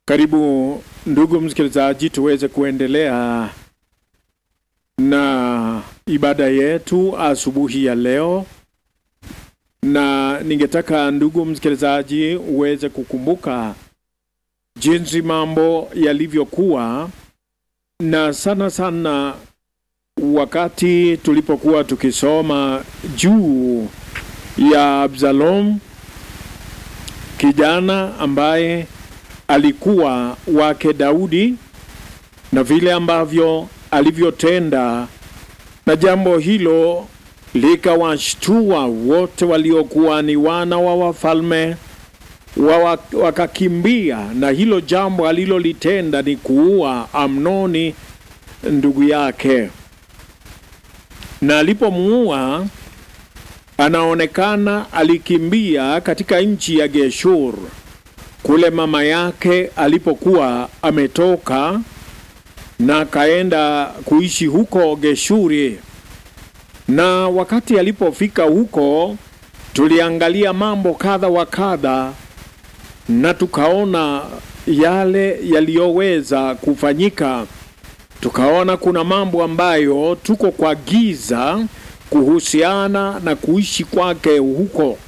Karibu ndugu msikilizaji, tuweze kuendelea na ibada yetu asubuhi ya leo, na ningetaka ndugu msikilizaji uweze kukumbuka jinsi mambo yalivyokuwa, na sana sana wakati tulipokuwa tukisoma juu ya Absalom, kijana ambaye alikuwa wake Daudi na vile ambavyo alivyotenda, na jambo hilo likawashtua wote waliokuwa ni wana wa wafalme wa wakakimbia, na hilo jambo alilolitenda ni kuua Amnoni ndugu yake, na alipomuua anaonekana alikimbia katika nchi ya Geshur kule mama yake alipokuwa ametoka na akaenda kuishi huko Geshuri. Na wakati alipofika huko, tuliangalia mambo kadha wa kadha, na tukaona yale yaliyoweza kufanyika. Tukaona kuna mambo ambayo tuko kwa giza kuhusiana na kuishi kwake huko,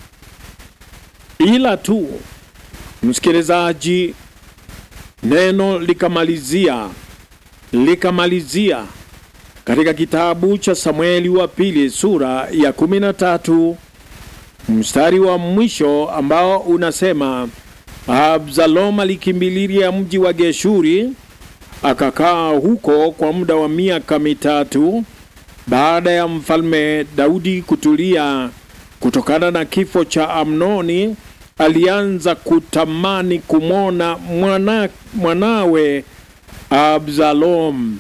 ila tu msikilizaji, neno likamalizia likamalizia katika kitabu cha Samueli wa pili sura ya kumi na tatu mstari wa mwisho ambao unasema, Absalom alikimbilia mji wa Geshuri akakaa huko kwa muda wa miaka mitatu baada ya mfalme Daudi kutulia kutokana na kifo cha Amnoni alianza kutamani kumwona mwana, mwanawe Absalom.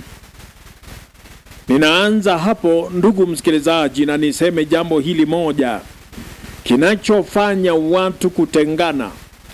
Ninaanza hapo ndugu msikilizaji, na niseme jambo hili moja. Kinachofanya watu kutengana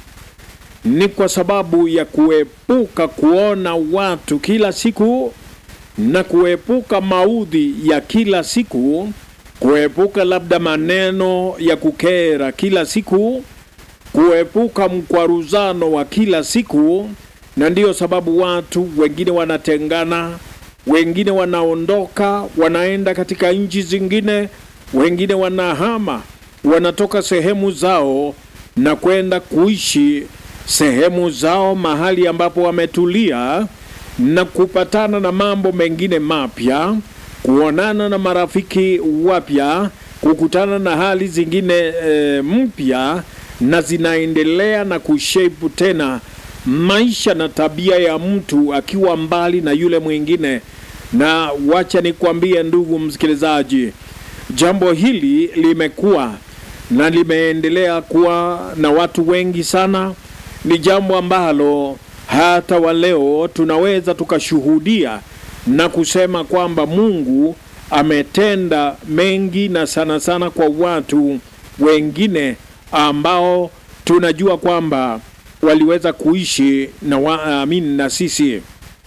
ni kwa sababu ya kuepuka kuona watu kila siku na kuepuka maudhi ya kila siku, kuepuka labda maneno ya kukera kila siku kuepuka mkwaruzano wa kila siku, na ndiyo sababu watu wengine wanatengana, wengine wanaondoka, wanaenda katika nchi zingine, wengine wanahama, wanatoka sehemu zao na kwenda kuishi sehemu zao, mahali ambapo wametulia na kupatana na mambo mengine mapya, kuonana na marafiki wapya, kukutana na hali zingine e, mpya na zinaendelea na kushape tena maisha na tabia ya mtu akiwa mbali na yule mwingine. Na wacha nikwambie ndugu msikilizaji, jambo hili limekuwa na limeendelea kuwa na watu wengi sana. Ni jambo ambalo hata wa leo tunaweza tukashuhudia na kusema kwamba Mungu ametenda mengi na sana sana kwa watu wengine ambao tunajua kwamba waliweza kuishi na waamini na sisi,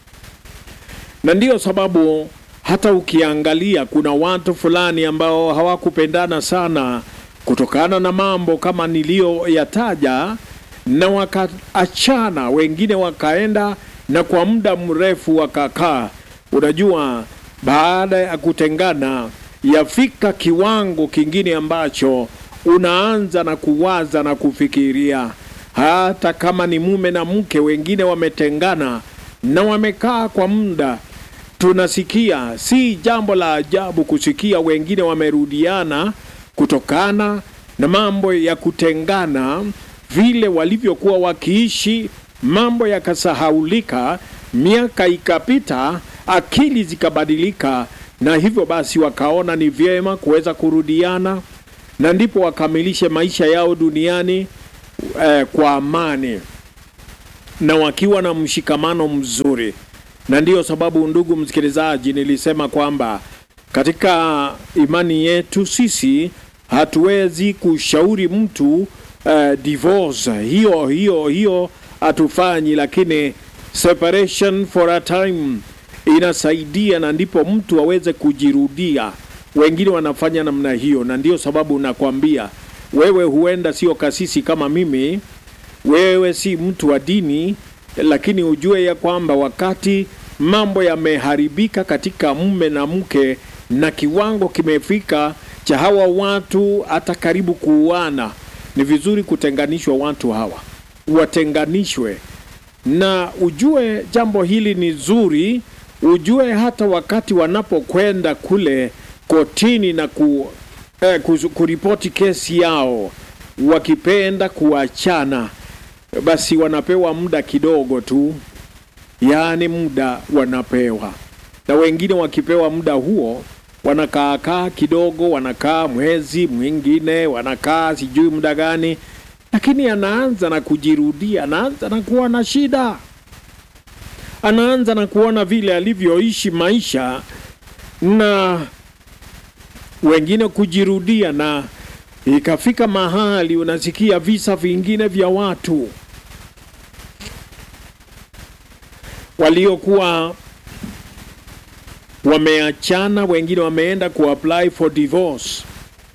na ndiyo sababu hata ukiangalia kuna watu fulani ambao hawakupendana sana kutokana na mambo kama niliyoyataja, na wakaachana, wengine wakaenda na kwa muda mrefu wakakaa. Unajua, baada ya kutengana yafika kiwango kingine ambacho unaanza na kuwaza na kufikiria, hata kama ni mume na mke, wengine wametengana na wamekaa kwa muda. Tunasikia, si jambo la ajabu kusikia wengine wamerudiana kutokana na mambo ya kutengana, vile walivyokuwa wakiishi, mambo yakasahaulika, miaka ikapita, akili zikabadilika, na hivyo basi wakaona ni vyema kuweza kurudiana na ndipo wakamilishe maisha yao duniani eh, kwa amani na wakiwa na mshikamano mzuri. Na ndiyo sababu ndugu msikilizaji, nilisema kwamba katika imani yetu sisi hatuwezi kushauri mtu eh, divorce hiyo hiyo hiyo hatufanyi, lakini separation for a time inasaidia, na ndipo mtu aweze kujirudia wengine wanafanya namna hiyo, na ndiyo sababu nakwambia wewe, huenda sio kasisi kama mimi, wewe si mtu wa dini, lakini ujue ya kwamba wakati mambo yameharibika katika mume na mke na kiwango kimefika cha hawa watu hata karibu kuuana, ni vizuri kutenganishwa watu hawa, watenganishwe. Na ujue jambo hili ni zuri, ujue hata wakati wanapokwenda kule kotini na ku, eh, kuzu- kuripoti kesi yao, wakipenda kuachana, basi wanapewa muda kidogo tu, yaani muda wanapewa, na wengine wakipewa muda huo wanakaakaa kidogo, wanakaa mwezi mwingine, wanakaa sijui muda gani, lakini anaanza na kujirudia, anaanza na kuwa na shida, anaanza na kuona vile alivyoishi maisha na wengine kujirudia, na ikafika mahali unasikia visa vingine vya watu waliokuwa wameachana, wengine wameenda kuapply for divorce,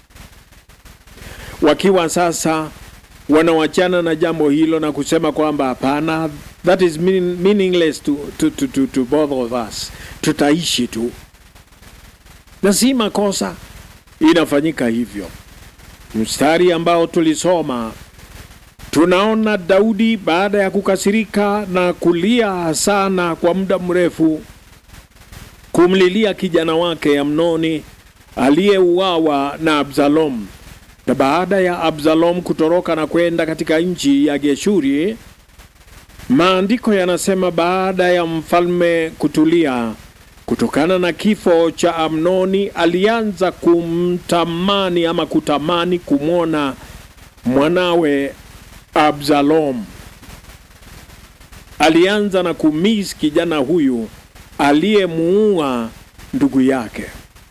wakiwa sasa wanawachana na jambo hilo na kusema kwamba hapana, that is mean, meaningless to, to, to, to, to both of us, tutaishi tu, na si makosa, inafanyika hivyo. Mstari ambao tulisoma tunaona Daudi baada ya kukasirika na kulia sana kwa muda mrefu kumlilia kijana wake Amnoni aliyeuawa na Absalom. Na baada ya Absalom kutoroka na kwenda katika nchi ya Geshuri, maandiko yanasema baada ya mfalme kutulia kutokana na kifo cha Amnoni, alianza kumtamani ama kutamani kumwona mwanawe Absalom. Alianza na kumis kijana huyu aliyemuua ndugu yake.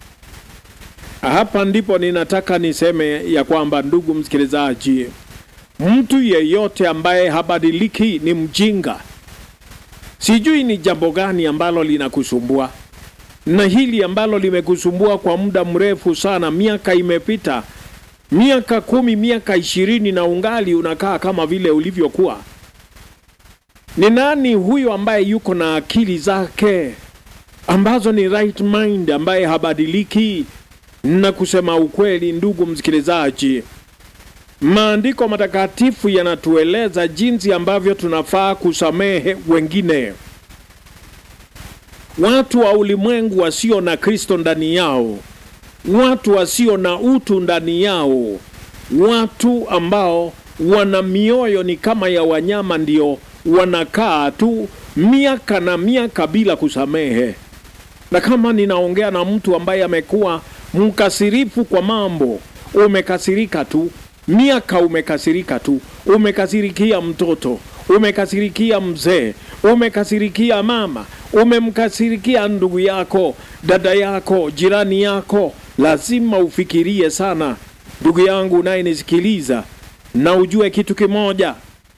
Hapa ndipo ninataka niseme ya kwamba, ndugu msikilizaji, mtu yeyote ambaye habadiliki ni mjinga. Sijui ni jambo gani ambalo linakusumbua, na hili ambalo limekusumbua kwa muda mrefu sana, miaka imepita, miaka kumi, miaka ishirini, na ungali unakaa kama vile ulivyokuwa. Ni nani huyo ambaye yuko na akili zake ambazo ni right mind, ambaye habadiliki? Na kusema ukweli, ndugu msikilizaji, maandiko matakatifu yanatueleza jinsi ambavyo tunafaa kusamehe wengine, watu wa ulimwengu wasio na Kristo ndani yao, watu wasio na utu ndani yao, watu ambao wana mioyo ni kama ya wanyama, ndio wanakaa tu miaka na miaka bila kusamehe. Na kama ninaongea na mtu ambaye amekuwa mkasirifu kwa mambo, umekasirika tu miaka, umekasirika tu, umekasirikia mtoto, umekasirikia mzee, umekasirikia mama, umemkasirikia ndugu yako, dada yako, jirani yako, lazima ufikirie sana, ndugu yangu unayenisikiliza, na ujue kitu kimoja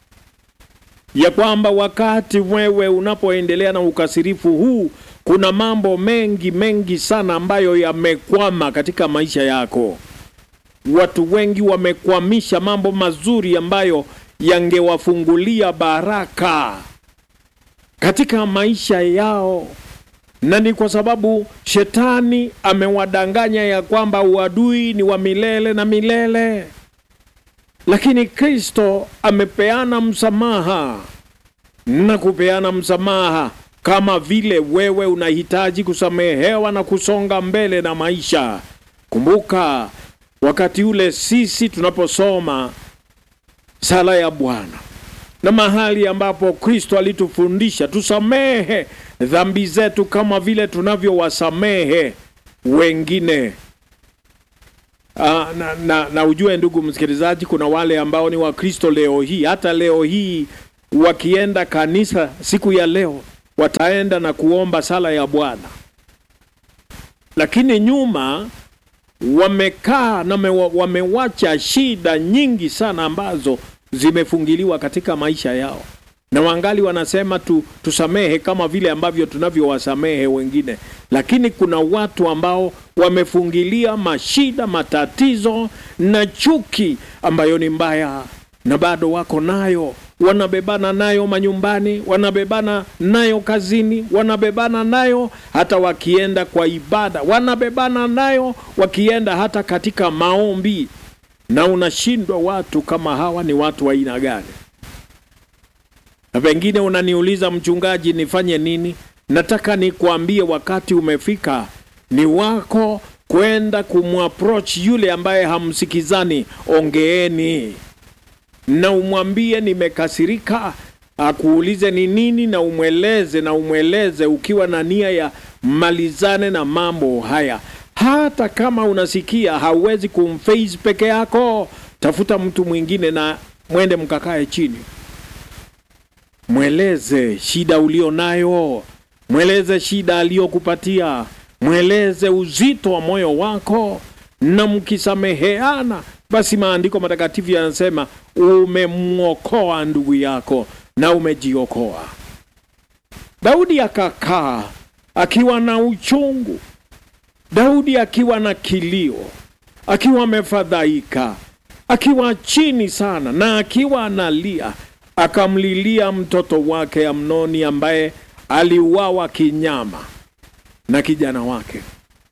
ya kwamba wakati wewe unapoendelea na ukasirifu huu, kuna mambo mengi mengi sana ambayo yamekwama katika maisha yako. Watu wengi wamekwamisha mambo mazuri ambayo yangewafungulia baraka katika maisha yao, na ni kwa sababu shetani amewadanganya ya kwamba uadui ni wa milele na milele lakini Kristo amepeana msamaha na kupeana msamaha kama vile wewe unahitaji kusamehewa na kusonga mbele na maisha. Kumbuka wakati ule sisi tunaposoma sala ya Bwana na mahali ambapo Kristo alitufundisha tusamehe dhambi zetu kama vile tunavyowasamehe wengine. Ah, na, na, na ujue ndugu msikilizaji, kuna wale ambao ni Wakristo leo hii, hata leo hii wakienda kanisa siku ya leo wataenda na kuomba sala ya Bwana, lakini nyuma wamekaa na me, wamewacha shida nyingi sana ambazo zimefungiliwa katika maisha yao, na wangali wanasema tu, tusamehe kama vile ambavyo tunavyowasamehe wengine, lakini kuna watu ambao wamefungilia mashida, matatizo na chuki ambayo ni mbaya, na bado wako nayo wanabebana nayo manyumbani, wanabebana nayo kazini, wanabebana nayo hata wakienda kwa ibada, wanabebana nayo wakienda hata katika maombi. Na unashindwa watu kama hawa ni watu wa aina gani? Na pengine unaniuliza mchungaji, nifanye nini? Nataka nikuambie wakati umefika, ni wako kwenda kumapproach yule ambaye hamsikizani. Ongeeni na umwambie nimekasirika, akuulize ni nini, na umweleze na umweleze ukiwa na nia ya malizane na mambo haya. Hata kama unasikia hauwezi kumface peke yako, tafuta mtu mwingine na mwende mkakae chini, mweleze shida ulio nayo, mweleze shida aliyokupatia, mweleze uzito wa moyo wako, na mkisameheana, basi maandiko matakatifu yanasema umemwokoa ndugu yako na umejiokoa. Daudi akakaa akiwa na uchungu, Daudi akiwa na kilio, akiwa amefadhaika, akiwa chini sana na akiwa analia, akamlilia mtoto wake Amnoni ambaye aliuawa kinyama na kijana wake.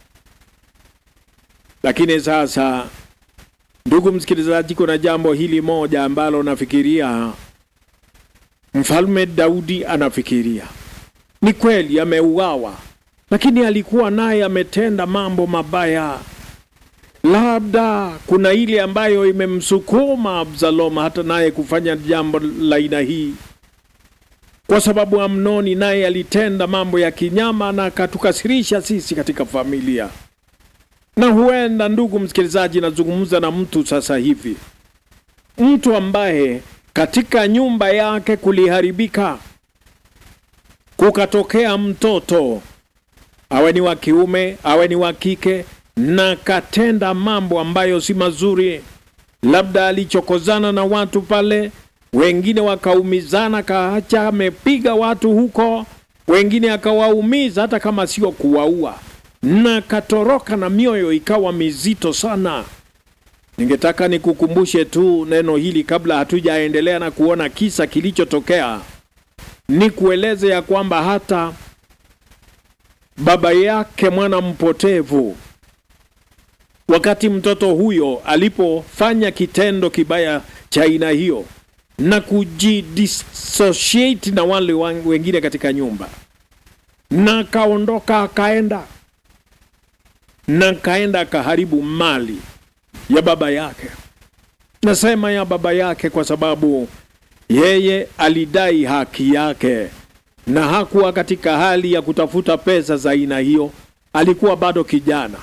Lakini sasa, ndugu msikilizaji, kuna jambo hili moja ambalo nafikiria mfalme Daudi anafikiria. Ni kweli ameuawa, lakini alikuwa naye ametenda mambo mabaya. Labda kuna ile ambayo imemsukuma Absalom hata naye kufanya jambo la aina hii, kwa sababu Amnoni naye alitenda mambo ya kinyama na akatukasirisha sisi katika familia. Na huenda, ndugu msikilizaji, nazungumza na mtu sasa hivi, mtu ambaye katika nyumba yake kuliharibika, kukatokea mtoto, awe ni wa kiume awe ni wa kike, na katenda mambo ambayo si mazuri. Labda alichokozana na watu pale, wengine wakaumizana, kaacha amepiga watu huko, wengine akawaumiza hata kama sio kuwaua, na katoroka na mioyo ikawa mizito sana. Ningetaka nikukumbushe tu neno hili kabla hatujaendelea na kuona kisa kilichotokea, ni kueleze ya kwamba hata baba yake mwana mpotevu, wakati mtoto huyo alipofanya kitendo kibaya cha aina hiyo na kujidissociate na wale wengine katika nyumba, na akaondoka akaenda na akaenda akaharibu mali ya baba yake. Nasema ya baba yake kwa sababu yeye alidai haki yake na hakuwa katika hali ya kutafuta pesa za aina hiyo. Alikuwa bado kijana,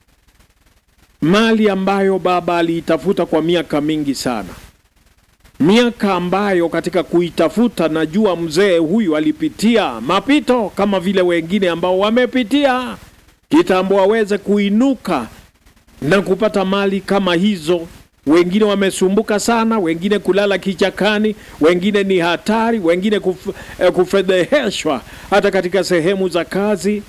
mali ambayo baba aliitafuta kwa miaka mingi sana, miaka ambayo katika kuitafuta, najua mzee huyu alipitia mapito kama vile wengine ambao wamepitia kitambo waweze kuinuka na kupata mali kama hizo. Wengine wamesumbuka sana, wengine kulala kichakani, wengine ni hatari, wengine kuf, eh, kufedheheshwa hata katika sehemu za kazi,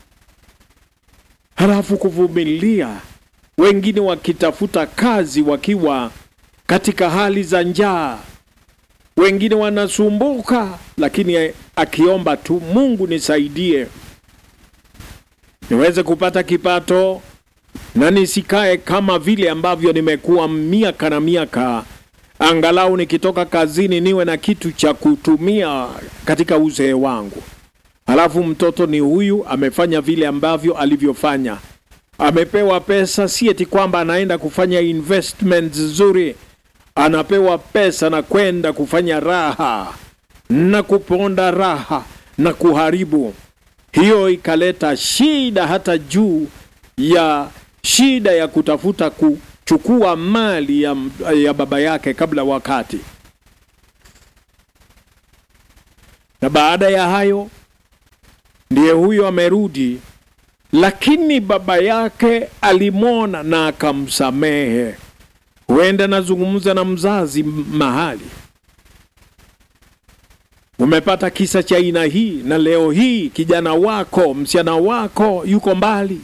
halafu kuvumilia, wengine wakitafuta kazi wakiwa katika hali za njaa, wengine wanasumbuka, lakini akiomba tu, Mungu nisaidie niweze kupata kipato na nisikae kama vile ambavyo nimekuwa miaka na miaka, angalau nikitoka kazini niwe na kitu cha kutumia katika uzee wangu. Halafu mtoto ni huyu amefanya vile ambavyo alivyofanya, amepewa pesa, si eti kwamba anaenda kufanya investment nzuri, anapewa pesa na kwenda kufanya raha na kuponda raha na kuharibu. Hiyo ikaleta shida hata juu ya shida ya kutafuta kuchukua mali ya, ya baba yake kabla wakati. Na baada ya hayo ndiye huyo amerudi, lakini baba yake alimwona na akamsamehe. Huenda nazungumza na mzazi mahali umepata kisa cha aina hii, na leo hii kijana wako, msichana wako yuko mbali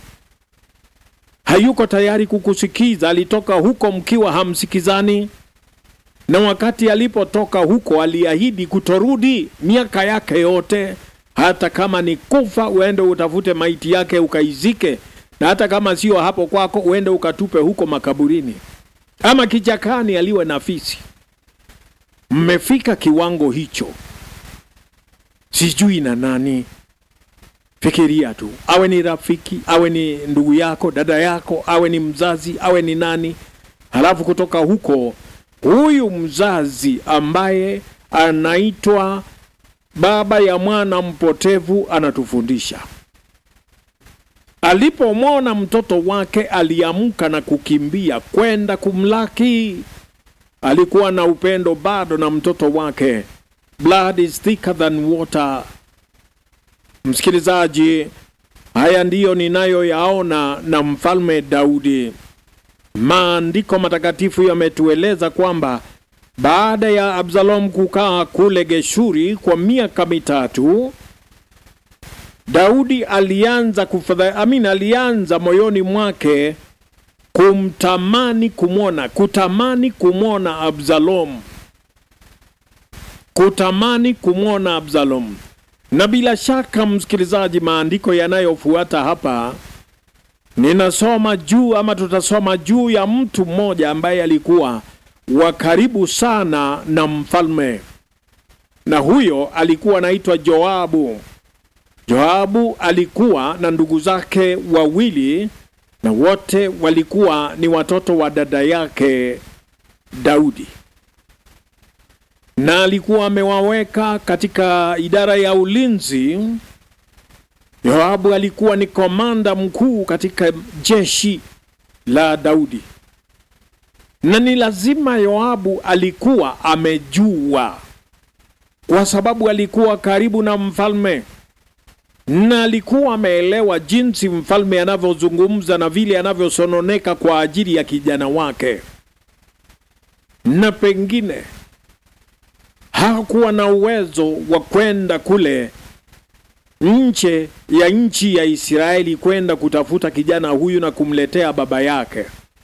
hayuko tayari kukusikiza. Alitoka huko mkiwa hamsikizani, na wakati alipotoka huko aliahidi kutorudi miaka yake yote, hata kama ni kufa, uende utafute maiti yake ukaizike, na hata kama sio hapo kwako, uende ukatupe huko makaburini ama kichakani, aliwe na fisi. Mmefika kiwango hicho, sijui na nani. Fikiria tu, awe ni rafiki, awe ni ndugu yako, dada yako, awe ni mzazi, awe ni nani, halafu kutoka huko huyu mzazi ambaye anaitwa baba ya mwana mpotevu anatufundisha. Alipomwona mtoto wake aliamka na kukimbia kwenda kumlaki. Alikuwa na upendo bado na mtoto wake. Blood is thicker than water. Msikilizaji, haya ndiyo ninayoyaona na mfalme Daudi. Maandiko matakatifu yametueleza kwamba baada ya Absalom kukaa kule Geshuri kwa miaka mitatu, Daudi alianza kufadha, amina, alianza moyoni mwake kumtamani kumwona, kutamani kumwona Absalom, kutamani kumwona Absalom. Na bila shaka, msikilizaji, maandiko yanayofuata hapa ninasoma juu ama tutasoma juu ya mtu mmoja ambaye alikuwa wa karibu sana na mfalme, na huyo alikuwa anaitwa Joabu. Joabu alikuwa na ndugu zake wawili, na wote walikuwa ni watoto wa dada yake Daudi, na alikuwa amewaweka katika idara ya ulinzi. Yoabu alikuwa ni komanda mkuu katika jeshi la Daudi, na ni lazima Yoabu alikuwa amejua, kwa sababu alikuwa karibu na mfalme na alikuwa ameelewa jinsi mfalme anavyozungumza na vile anavyosononeka kwa ajili ya kijana wake, na pengine hakuwa na uwezo wa kwenda kule nje ya nchi ya Israeli kwenda kutafuta kijana huyu na kumletea baba yake.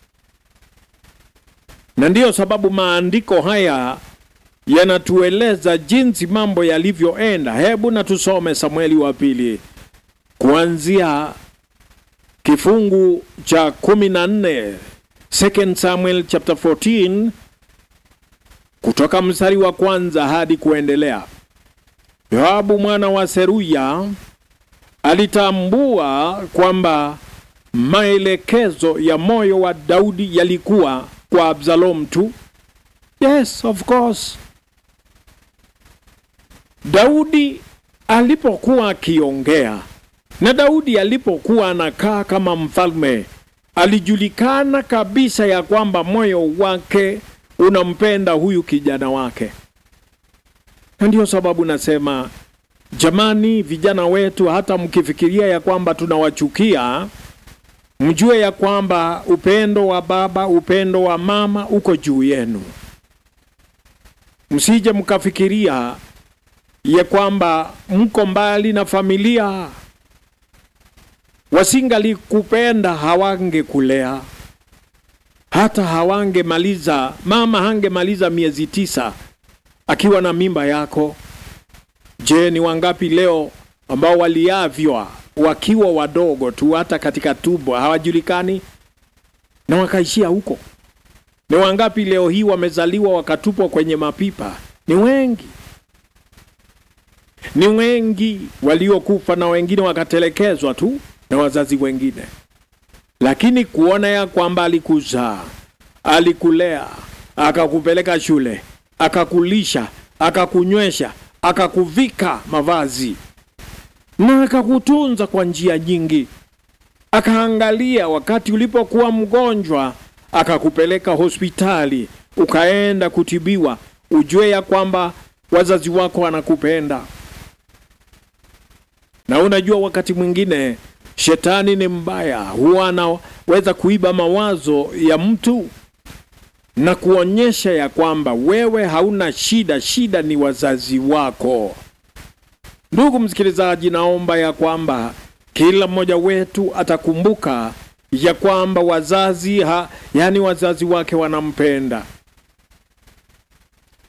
Na ndiyo sababu maandiko haya yanatueleza jinsi mambo yalivyoenda. Hebu na tusome Samueli wa pili kuanzia kifungu cha kumi na nne 2 Samuel chapter 14 kutoka mstari wa kwanza hadi kuendelea. Yoabu mwana wa Seruya alitambua kwamba maelekezo ya moyo wa Daudi yalikuwa kwa Absalom tu. Yes, of course. Daudi alipokuwa akiongea na Daudi alipokuwa anakaa kama mfalme, alijulikana kabisa ya kwamba moyo wake unampenda huyu kijana wake. Na ndiyo sababu nasema jamani, vijana wetu, hata mkifikiria ya kwamba tunawachukia, mjue ya kwamba upendo wa baba, upendo wa mama uko juu yenu. Msije mkafikiria ya kwamba mko mbali na familia, wasingalikupenda hawangekulea, hata hawangemaliza, mama hangemaliza miezi tisa akiwa na mimba yako. Je, ni wangapi leo ambao waliavywa wakiwa wadogo tu, hata katika tumbo hawajulikani na wakaishia huko? Ni wangapi leo hii wamezaliwa wakatupwa kwenye mapipa? Ni wengi, ni wengi waliokufa, na wengine wakatelekezwa tu na wazazi wengine. Lakini kuona ya kwamba alikuzaa, alikulea, akakupeleka shule akakulisha akakunywesha akakuvika mavazi na akakutunza kwa njia nyingi, akaangalia wakati ulipokuwa mgonjwa, akakupeleka hospitali ukaenda kutibiwa, ujue ya kwamba wazazi wako wanakupenda. Na unajua wakati mwingine shetani ni mbaya, huwa anaweza kuiba mawazo ya mtu na kuonyesha ya kwamba wewe hauna shida, shida ni wazazi wako. Ndugu msikilizaji, naomba ya kwamba kila mmoja wetu atakumbuka ya kwamba wazazi ha, yani wazazi wake wanampenda,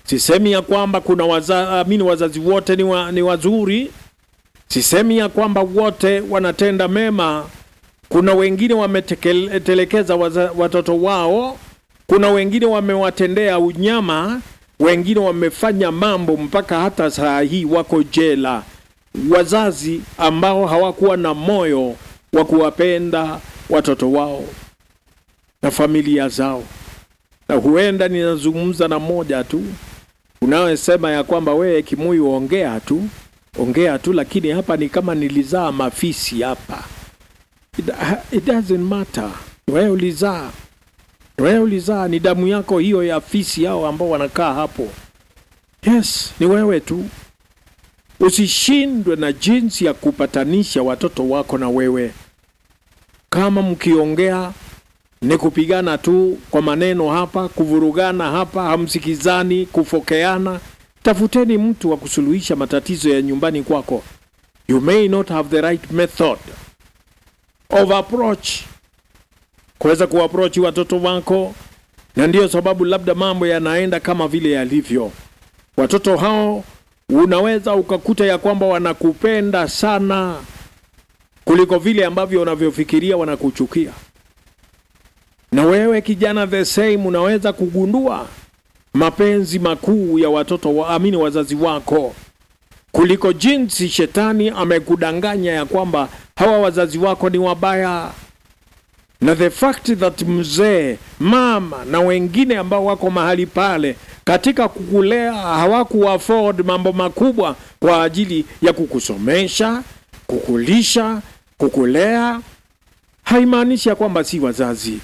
Sisemi ya kwamba kuna waza, amini wazazi wote ni, wa, ni wazuri. Sisemi ya kwamba wote wanatenda mema. Kuna wengine wametelekeza watoto wao, kuna wengine wamewatendea unyama, wengine wamefanya mambo mpaka hata saa hii wako jela. Wazazi ambao hawakuwa na moyo wa kuwapenda watoto wao na familia zao. Na huenda ninazungumza na mmoja tu unayesema ya kwamba wewe Kimuyu, ongea tu ongea tu, lakini hapa ni kama nilizaa mafisi hapa. It, it doesn't matter. Wewe ulizaa, wewe ulizaa, ni damu yako hiyo ya fisi hao ambao wanakaa hapo. Yes, ni wewe tu. Usishindwe na jinsi ya kupatanisha watoto wako na wewe. Kama mkiongea ni kupigana tu kwa maneno hapa, kuvurugana hapa, hamsikizani, kufokeana. Tafuteni mtu wa kusuluhisha matatizo ya nyumbani kwako. You may not have the right method of approach kuweza kuapproach watoto wako, na ndiyo sababu labda mambo yanaenda kama vile yalivyo. Watoto hao unaweza ukakuta ya kwamba wanakupenda sana kuliko vile ambavyo unavyofikiria wanakuchukia na wewe kijana the same unaweza kugundua mapenzi makuu ya watoto wa amini wazazi wako kuliko jinsi shetani amekudanganya ya kwamba hawa wazazi wako ni wabaya. Na the fact that mzee, mama na wengine ambao wako mahali pale katika kukulea hawaku afford mambo makubwa kwa ajili ya kukusomesha, kukulisha, kukulea, haimaanishi ya kwamba si wazazi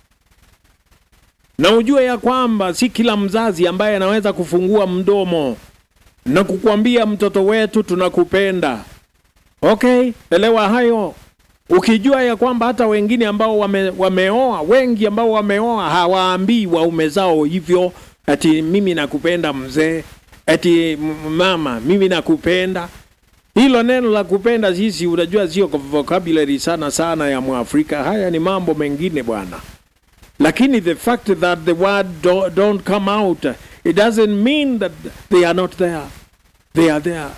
na ujue ya kwamba si kila mzazi ambaye anaweza kufungua mdomo na kukwambia mtoto wetu tunakupenda. Okay, elewa hayo, ukijua ya kwamba hata wengine ambao wame, wameoa wengi ambao wameoa hawaambii waume zao hivyo, ati mimi nakupenda mzee, ati mama mimi nakupenda. Hilo neno la kupenda sisi, unajua sio vocabulary sana sana ya Mwafrika. Haya ni mambo mengine bwana lakini the fact that the word do, don't come out it doesn't mean that they are not there they are there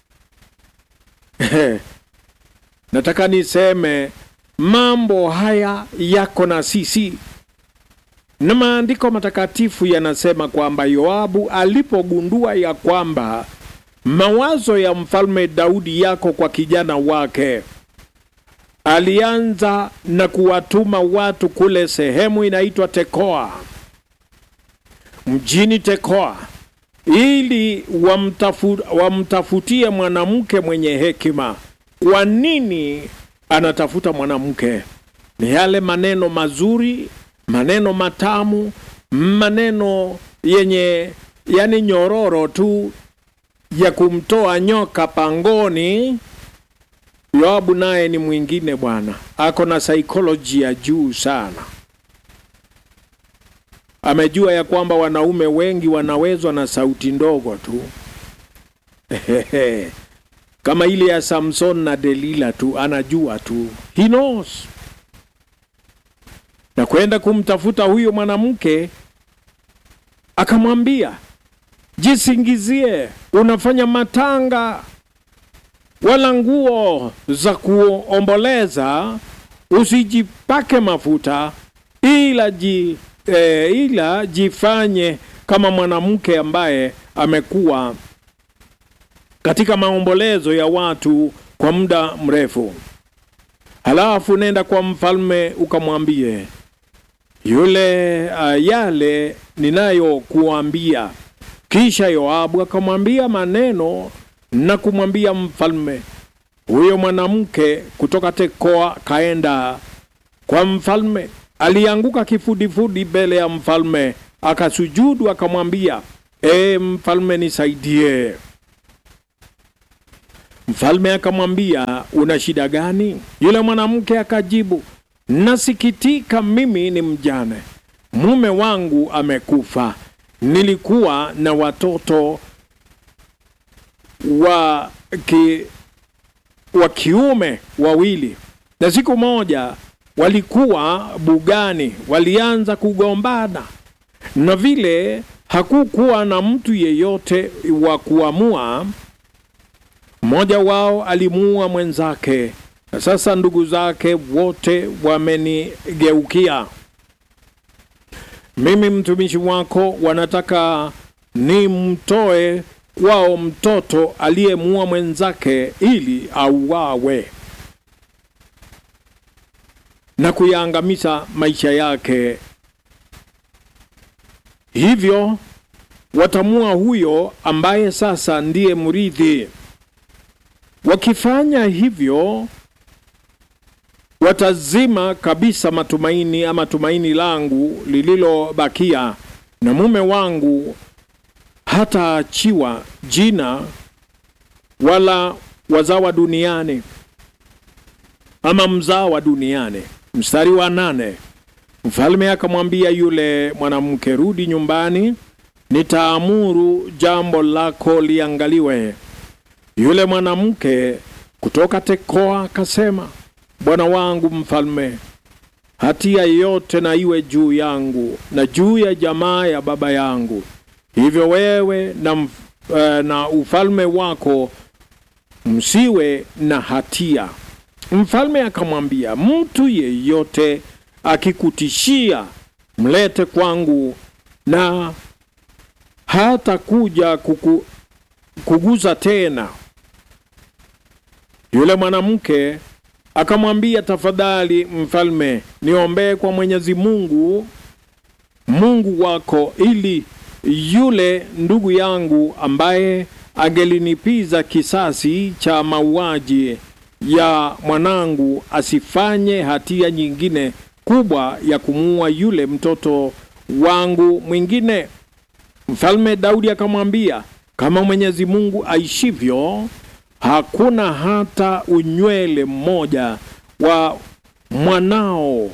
nataka niseme mambo haya yako na sisi na maandiko matakatifu yanasema kwamba Yoabu alipogundua ya kwamba mawazo ya mfalme Daudi yako kwa kijana wake alianza na kuwatuma watu kule sehemu inaitwa Tekoa, mjini Tekoa, ili wamtafu, wamtafutie mwanamke mwenye hekima. Kwa nini anatafuta mwanamke? Ni yale maneno mazuri, maneno matamu, maneno yenye yani nyororo tu ya kumtoa nyoka pangoni. Yoabu naye ni mwingine bwana, ako na saikolojia ya juu sana. Amejua ya kwamba wanaume wengi wanawezwa na sauti ndogo tu kama ile ya Samson na Delila tu, anajua tu, he knows. Na kwenda kumtafuta huyo mwanamke, akamwambia jisingizie, unafanya matanga wala nguo za kuomboleza usijipake mafuta, ila ji, e, ila jifanye kama mwanamke ambaye amekuwa katika maombolezo ya watu kwa muda mrefu. Halafu nenda kwa mfalme ukamwambie yule uh, yale ninayokuambia. Kisha Yoabu akamwambia maneno na kumwambia mfalme. Huyo mwanamke kutoka Tekoa kaenda kwa mfalme, alianguka kifudifudi mbele ya mfalme, akasujudu, akamwambia e, mfalme nisaidie. Mfalme akamwambia una shida gani? Yule mwanamke akajibu, nasikitika, mimi ni mjane, mume wangu amekufa, nilikuwa na watoto wa, ki, wa kiume wawili, na siku moja walikuwa bugani, walianza kugombana, na vile hakukuwa na mtu yeyote wa kuamua. Mmoja wao alimuua mwenzake, na sasa ndugu zake wote wamenigeukia mimi, mtumishi wako, wanataka nimtoe kwao mtoto aliyemuua mwenzake ili auawe na kuyaangamiza maisha yake. Hivyo watamua huyo ambaye sasa ndiye mrithi. Wakifanya hivyo, watazima kabisa matumaini ama tumaini langu lililobakia, na mume wangu hataachiwa jina wala wazawa duniani ama mzawa duniani. Mstari wa nane. Mfalme akamwambia yule mwanamke, rudi nyumbani, nitaamuru jambo lako liangaliwe. Yule mwanamke kutoka Tekoa akasema, bwana wangu mfalme, hatia yote na iwe juu yangu na juu ya jamaa ya baba yangu. Hivyo wewe na, uh, na ufalme wako msiwe na hatia. Mfalme akamwambia, mtu yeyote akikutishia mlete kwangu, na hata kuja kuku, kuguza tena. Yule mwanamke akamwambia, tafadhali mfalme, niombee kwa Mwenyezi Mungu Mungu wako, ili yule ndugu yangu ambaye angelinipiza kisasi cha mauaji ya mwanangu asifanye hatia nyingine kubwa ya kumuua yule mtoto wangu mwingine. Mfalme Daudi akamwambia, kama Mwenyezi Mungu aishivyo, hakuna hata unywele mmoja wa mwanao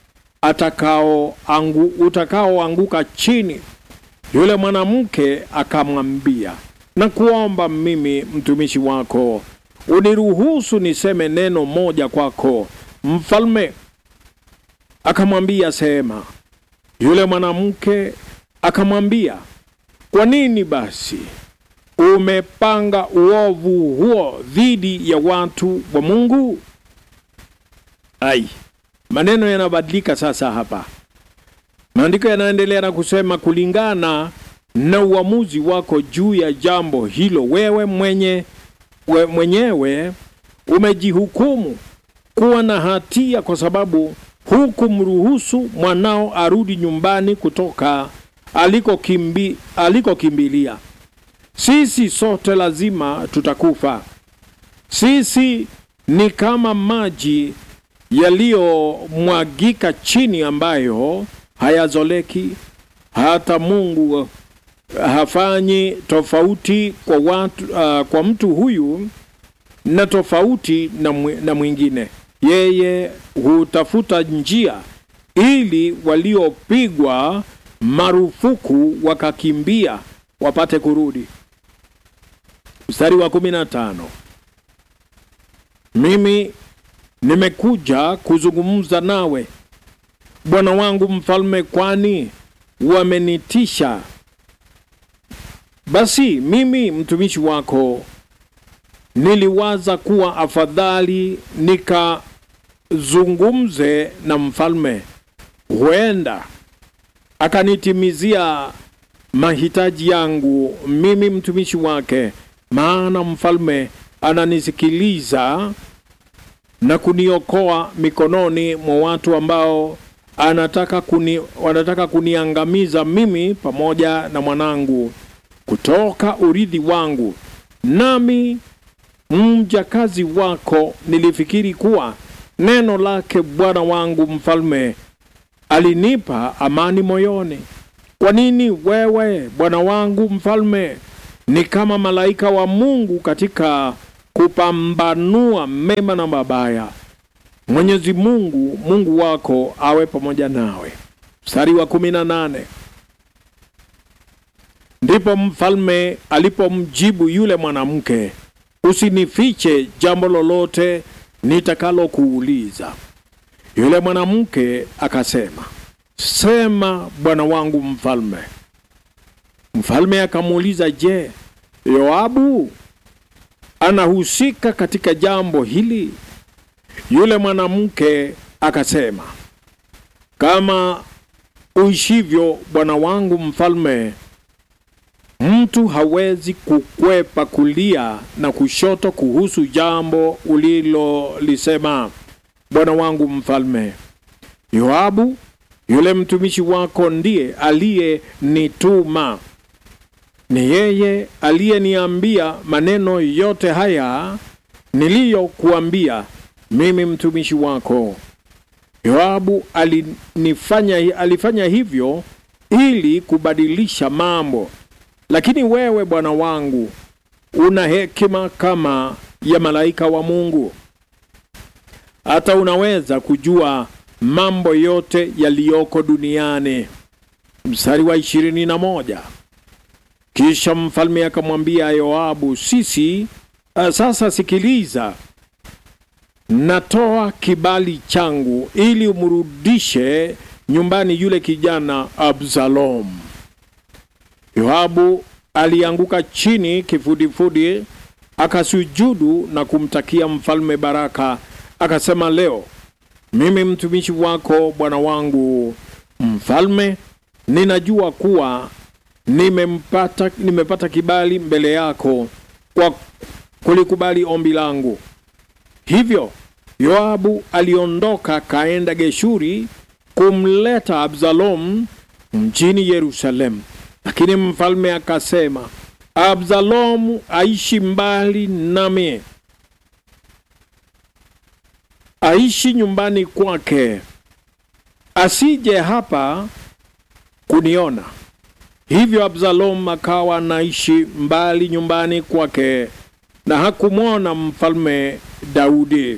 atakao angu, utakaoanguka chini. Yule mwanamke akamwambia, na kuomba mimi mtumishi wako uniruhusu niseme neno moja kwako. Mfalme akamwambia, sema. Yule mwanamke akamwambia, kwa nini basi umepanga uovu huo dhidi ya watu wa Mungu? Ai, maneno yanabadilika sasa hapa. Maandiko yanaendelea na kusema, kulingana na uamuzi wako juu ya jambo hilo, wewe mwenye we mwenyewe umejihukumu kuwa na hatia kwa sababu hukumruhusu mwanao arudi nyumbani kutoka alikokimbi, alikokimbilia. Sisi sote lazima tutakufa. Sisi ni kama maji yaliyomwagika chini ambayo hayazoleki. Hata Mungu hafanyi tofauti kwa watu, uh, kwa mtu huyu na tofauti na, na mwingine. Yeye hutafuta njia ili waliopigwa marufuku wakakimbia wapate kurudi. Mstari wa kumi na tano. Mimi nimekuja kuzungumza nawe bwana wangu mfalme, kwani wamenitisha. Basi mimi mtumishi wako niliwaza kuwa afadhali nikazungumze na mfalme, huenda akanitimizia mahitaji yangu mimi mtumishi wake, maana mfalme ananisikiliza na kuniokoa mikononi mwa watu ambao anataka kuni, wanataka kuniangamiza mimi pamoja na mwanangu kutoka urithi wangu. Nami mjakazi wako nilifikiri kuwa neno lake bwana wangu mfalme alinipa amani moyoni. Kwa nini wewe bwana wangu mfalme ni kama malaika wa Mungu katika kupambanua mema na mabaya? Mwenyezi Mungu Mungu wako awe pamoja nawe. Mstari wa kumi na nane. Ndipo mfalme alipomjibu yule mwanamke, usinifiche jambo lolote nitakalokuuliza. Yule mwanamke akasema, sema bwana wangu mfalme. Mfalme akamuuliza, je, Yoabu anahusika katika jambo hili? Yule mwanamke akasema, kama uishivyo bwana wangu mfalme, mtu hawezi kukwepa kulia na kushoto kuhusu jambo ulilolisema, bwana wangu mfalme. Yoabu yule mtumishi wako ndiye aliyenituma, ni yeye aliyeniambia maneno yote haya niliyokuambia mimi mtumishi wako. Yoabu alinifanya, alifanya hivyo ili kubadilisha mambo, lakini wewe bwana wangu una hekima kama ya malaika wa Mungu, hata unaweza kujua mambo yote yaliyoko duniani. Mstari wa ishirini na moja. Kisha mfalme akamwambia Yoabu, sisi uh, sasa sikiliza, natoa kibali changu ili umrudishe nyumbani yule kijana Absalom. Yoabu alianguka chini kifudifudi, akasujudu na kumtakia mfalme baraka, akasema, leo mimi mtumishi wako bwana wangu mfalme, ninajua kuwa nimempata, nimepata kibali mbele yako kwa kulikubali ombi langu. Hivyo Yoabu aliondoka kaenda Geshuri kumleta Absalom mjini Yerusalemu, lakini mfalme akasema, Absalomu aishi mbali nami, aishi nyumbani kwake, asije hapa kuniona. Hivyo Absalom akawa anaishi mbali nyumbani kwake na hakumwona mfalme Daudi.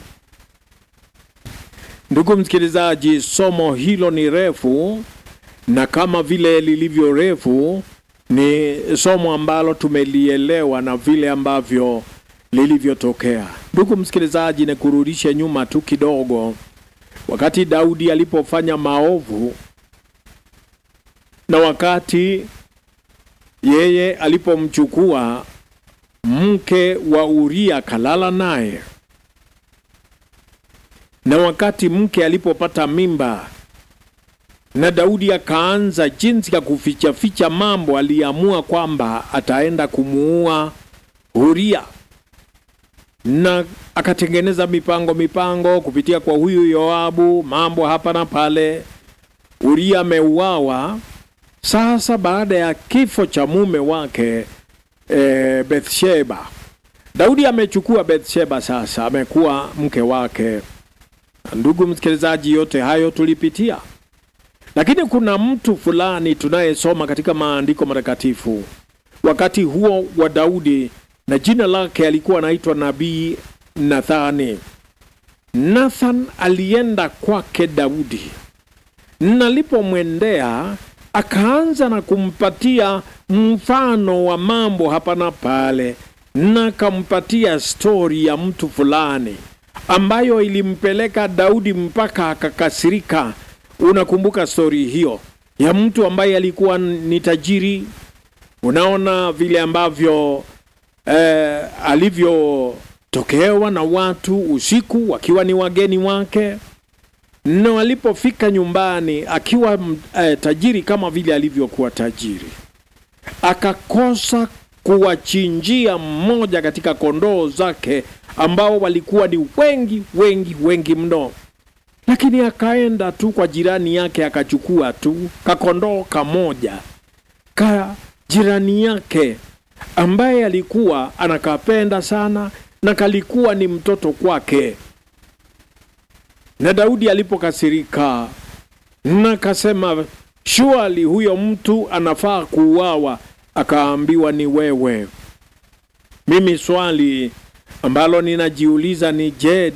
Ndugu msikilizaji, somo hilo ni refu, na kama vile lilivyo refu, ni somo ambalo tumelielewa na vile ambavyo lilivyotokea. Ndugu msikilizaji, ni kurudisha nyuma tu kidogo, wakati Daudi alipofanya maovu na wakati yeye alipomchukua mke wa Uria kalala naye, na wakati mke alipopata mimba na Daudi akaanza jinsi ya kufichaficha mambo, aliamua kwamba ataenda kumuua Uria na akatengeneza mipango mipango kupitia kwa huyu Yoabu, mambo hapa na pale. Uria ameuawa. Sasa baada ya kifo cha mume wake e, Bethsheba, Daudi amechukua Bethsheba, sasa amekuwa mke wake. Ndugu msikilizaji, yote hayo tulipitia, lakini kuna mtu fulani tunayesoma katika maandiko matakatifu wakati huo wa Daudi, na jina lake alikuwa anaitwa nabii Nathani. Nathan alienda kwake Daudi, nalipomwendea akaanza na kumpatia mfano wa mambo hapa na pale, na kampatia stori ya mtu fulani ambayo ilimpeleka Daudi mpaka akakasirika. Unakumbuka stori hiyo ya mtu ambaye alikuwa ni tajiri? Unaona vile ambavyo eh, alivyotokewa na watu usiku wakiwa ni wageni wake na walipofika nyumbani akiwa eh, tajiri kama vile alivyokuwa tajiri, akakosa kuwachinjia mmoja katika kondoo zake ambao walikuwa ni wengi wengi wengi mno, lakini akaenda tu kwa jirani yake akachukua tu kakondoo kamoja ka jirani yake ambaye alikuwa anakapenda sana na kalikuwa ni mtoto kwake na Daudi alipokasirika na kasema, shuali huyo mtu anafaa kuuawa, akaambiwa ni wewe. Mimi swali ambalo ninajiuliza ni je,